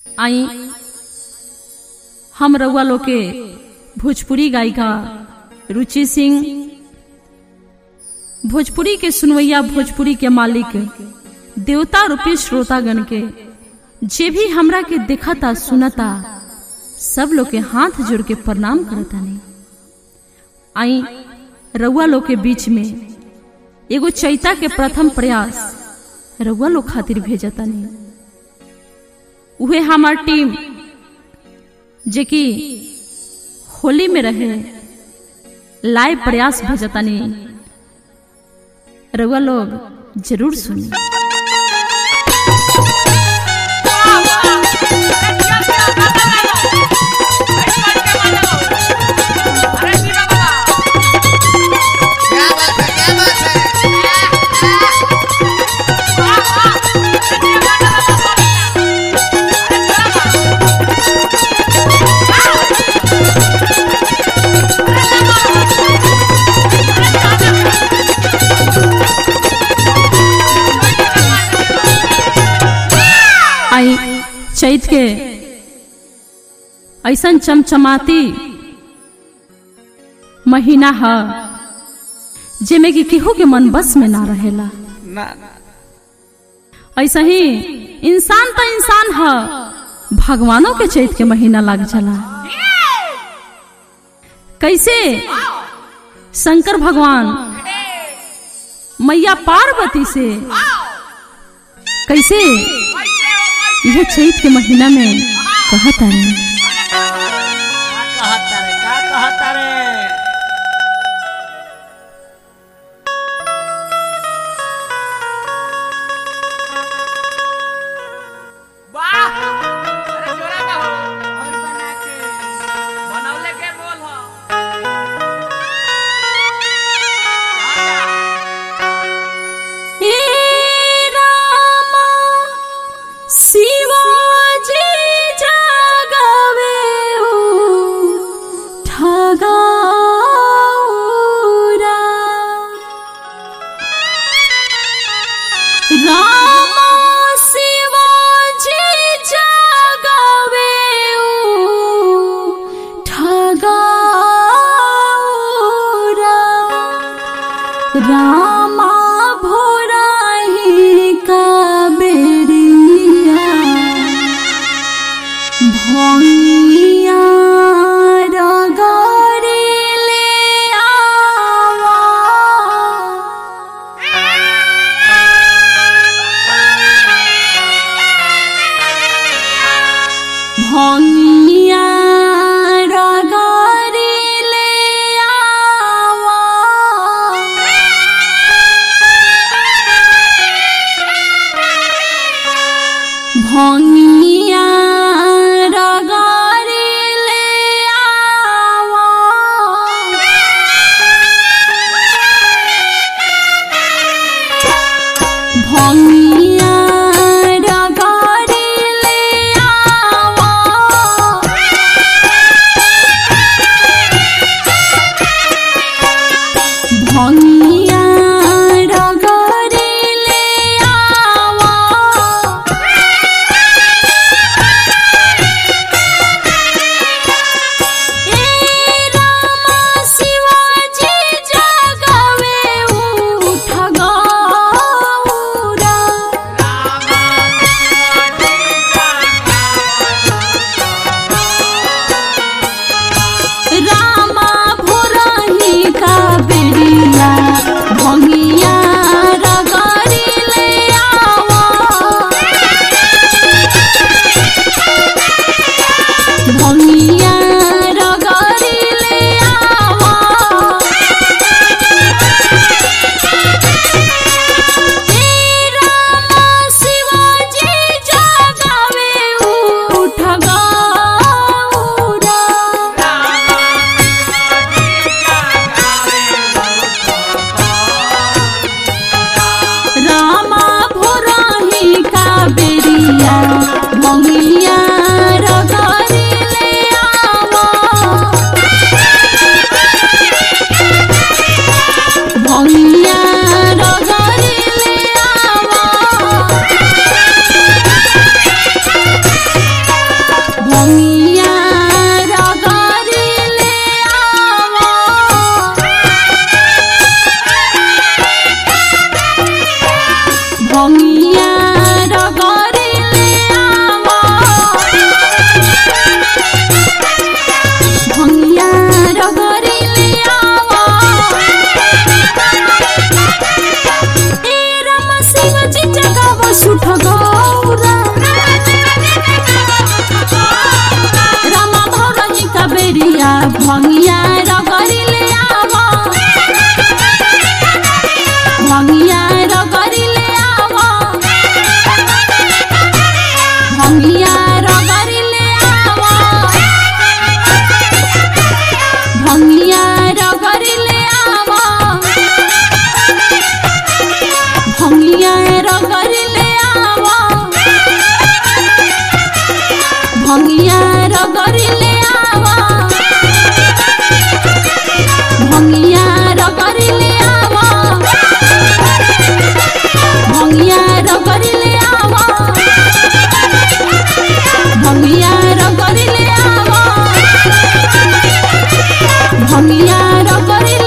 आई हम रउआ लोग के भोजपुरी गायिका रुचि सिंह भोजपुरी के सुनवैया भोजपुरी के मालिक देवता रूपी श्रोतागण के जे भी हमरा के देखता सुनता सब लोग के हाथ जोड़ के प्रणाम करता नहीं आई रउआ लोग के बीच में एगो चैता के प्रथम प्रयास रउआ लोग खातिर भेजता नहीं उहे हमार टीम जे कि होली में रहे लाइव प्रयास भेजता नहीं रउआ लोग जरूर सुनी क्या बात है क्या बात है आई चैत के ऐसन चमचमाती महीना ह जेमे कि केहू के मन बस में ना रहेला ना ना ऐसा ही इंसान तो इंसान ह भगवानों के चैत के महीना लग चला कैसे शंकर भगवान मैया पार्वती से कैसे यह चैत के महीना में कहता रहे कहता रे का कहता रे वाह अरे जोरा का हो और बना के बनौले के बोल हो शिवाजी जागवे ठगौरा राम शिवाजी जागवे ठगौरा रामा भोराही का बेरिया भैया रगरी ले आवा भैया रगरी ले आवा भंगिया रगरी ले आवा भंगिया रगरी ले आवा भंगिया रगरी ले आवा ए रामा शिवाजी जगवे उठ गौरा भंगिया रगरिले आवा भंगिया रगरिले आवा ए राम शिव जी जगाव सुठ गौरा राम भरनी कबेरिया भंगिया रगरिले आवा भंगिया रगरिले आवा भंगिया रगरिले आवा भंगिया रगरिले आवा भंगिया रगरिले आवा भंगिया रगरिले आवा भंगिया रगरिले आवा भंगिया रगरिले आवा भंगिया रगरिले आवा भंगिया रगरिले